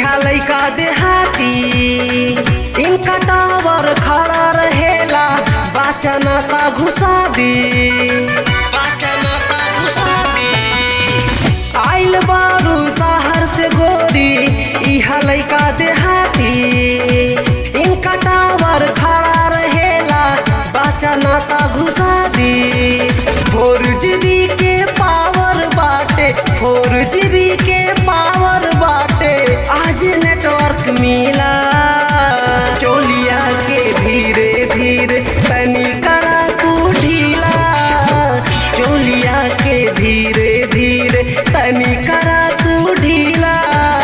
इहा लैका देहाती इनका टावर खड़ा रहेला बाचन का घुसा दी बाचन का घुसा दी आइल बारू शहर से गोरी इहा लैका देहाती इनका टावर खड़ा रहेला बाचन का घुसा दी फोर जीबी के पावर बाटे फोर जीबी के पावर बाटे आज नेटवर्क मिला चोलिया के धीरे धीरे तनी करा तू ढीला चोलिया के धीरे धीरे तनी करा तू ढीला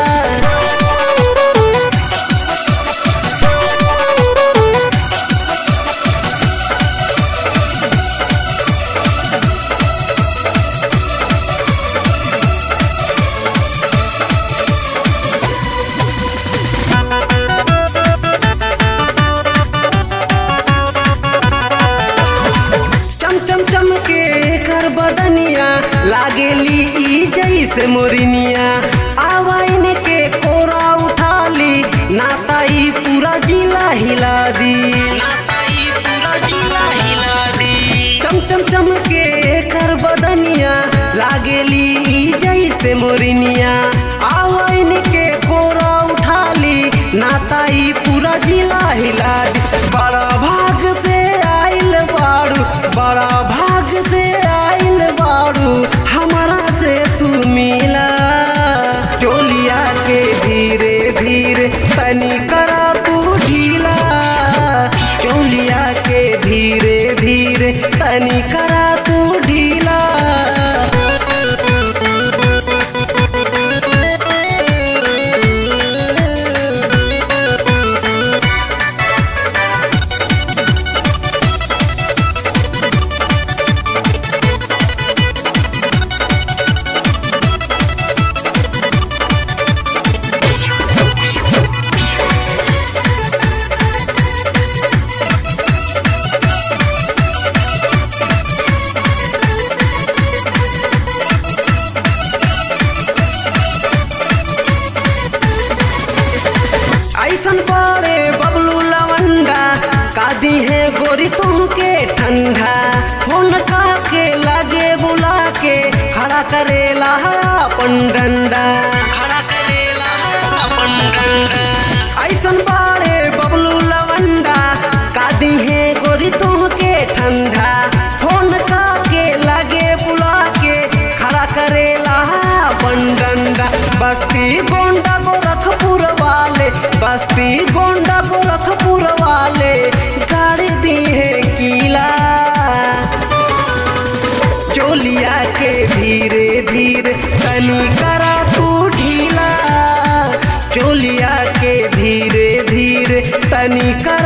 चम चम चम के कर बदनिया लागेली ई जैसे मोरिनिया आवाइन के कोरा उठा ली नाता ई पूरा जिला हिला दी नाता ई पूरा जिला हिला दी चम चम चम के कर बदनिया लागेली ई जैसे मोरिनिया आवाइन के कोरा उठा ली नाता ई पूरा जिला हिला दी बड़ा भाग से आइल बाड़ू बड़ा भाग से आइल बाड़ू हमारा से तू मिला चोलिया के धीरे धीरे तनी करा तू ढीला चोलिया के धीरे धीरे तनी करा तू ढीला ऐसन पड़े बबलू लवंडा कादी है गोरी तुमके ठंडा फोन का के लगे बुला के खड़ा करेला है अपन डंडा खड़ा करेला है अपन डंडा ऐसन पड़े बबलू लवंडा कादी है गोरी तुमके ठंडा फोन का के लगे बुला के खड़ा करेला है अपन डंडा बस्ती गोंडा गोरखपुर वाले बस्ती गोंडा गोरखपुर वाले गाड़ी दी है किला चोलिया के धीरे धीरे तनी करा तू ढीला चोलिया के धीरे धीरे तनी करा